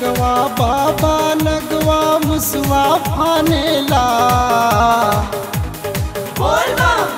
लगवा बाबा लगवा मुसवा फानेला बोल बम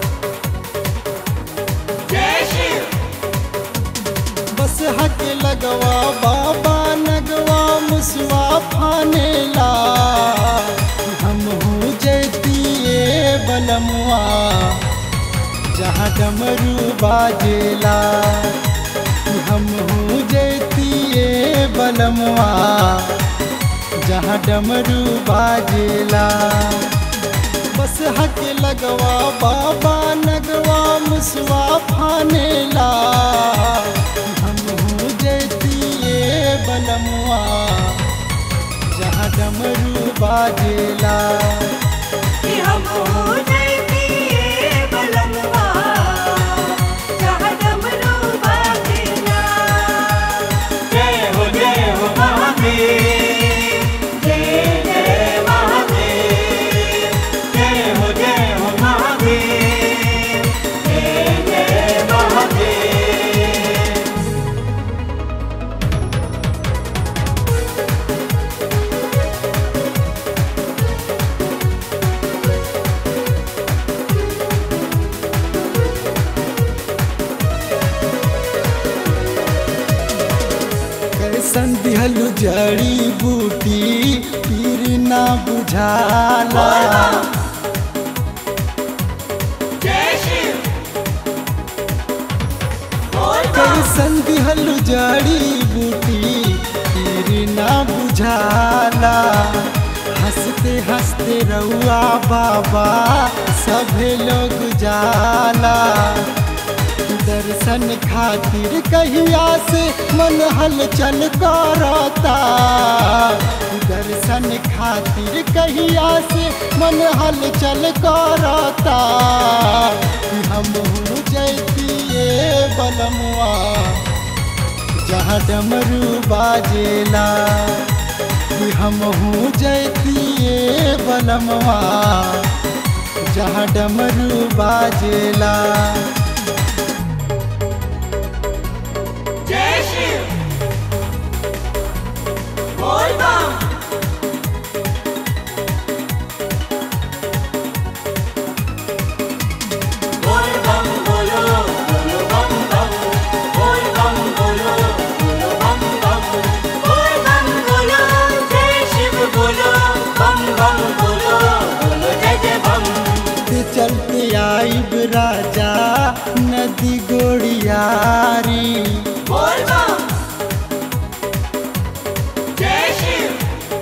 जय शिव बस हक लगवा बाबा लगवा मुसवा फानेला हम हो जैतिए बलमुआ जहाँ डमरू बाजेला हम हो जैतिए बलमुआ जहाँ डमरू बाजेला बस हक लगवा बाबा लगवा मुसवा फानेला हम हो जैतिए बलमुआ जहाँ डमरू बाजेला कि हम हो जैतिए बलमवा जहाँ डमरू बाजेला जय हो जय हो महादेव जय जय महादेव जय हो जय हो महादेव जय जय महादेव कैसन दिहलु जड़ी बूटी पीर ना बुझाला जय शिव बोल बम कैसन दिहलु जड़ी बूटी पीर ना बुझाला हंसते हंसते रउआ बाबा सभे लोग जाला दर्शन खातिर कहिया से मन हलचल करता दर्शन खातिर कहिया से मन हलचल करता हम हो जैतिए बलमुआ जहाँ डमरू बाजेला कि हम हो जैतिए बलमुआ जहाँ डमरू बाजेला जय शिव बोल बम बोल बम बोलो बोलो बम बम बोल बम बोलो बोलो बम बम बोल बम बोलो जय शिव बोलो बम बम बोलो बोलो जय जय बम चलते चलते आइब राजा नदी गोड़ियारी बोल बम जय शिव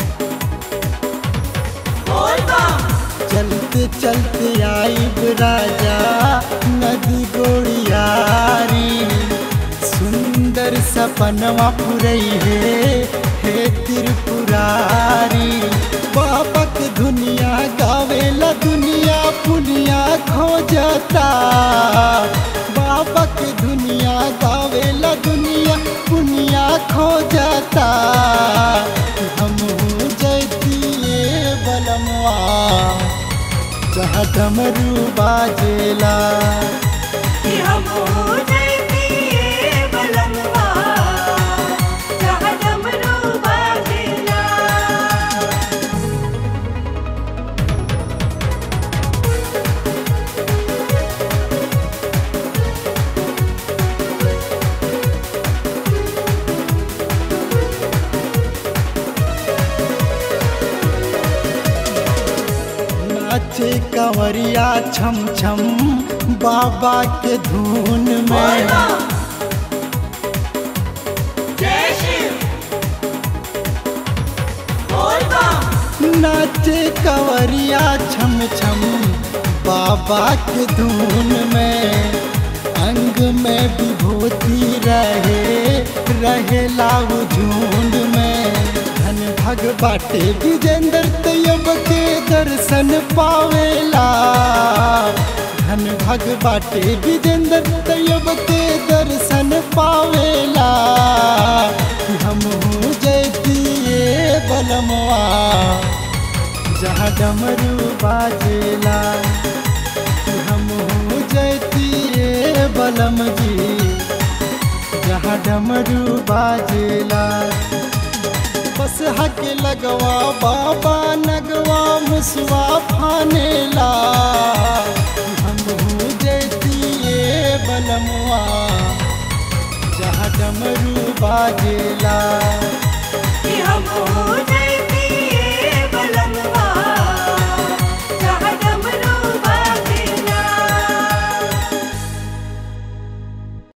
बोल बम चलते चलते आइब राजा नदी गोड़ियारी सुंदर सपनवा पुरई है हे त्रिपुरारी बाबक दुनिया गावेला दुनिया पुनिया खोजता बाबक दुनिया गावेला दुनिया पुनिया खोजता हम हो जैतिए बलमुआ जहाँ डमरू बाजेला कि हम हो जैतिए बलमवा जहाँ डमरू बाजेला नाचे कंवरिया छम छम बाबा के धुन बोल में बम जय शिव बोल बम नाचे कंवरिया छम छम बाबा के धुन में अंग में विभूति रहे रहे लाऊ झुंड में धन भग बाटे विजेंद्र तैयब के दर्शन पावेला धन भग बाटे विजेंद्र तैयब के दर्शन पावेला हम हो जैतिए बलमवा जहाँ डमरू बाजेला हम हो जैतिए बलम जी जहाँ डमरू बाजेला बस हक लगवा बाबा नगवा मुसवा फानेला हम हूँ देतिए बलमुआ जहाँ डमरू बाजेला कि हम हो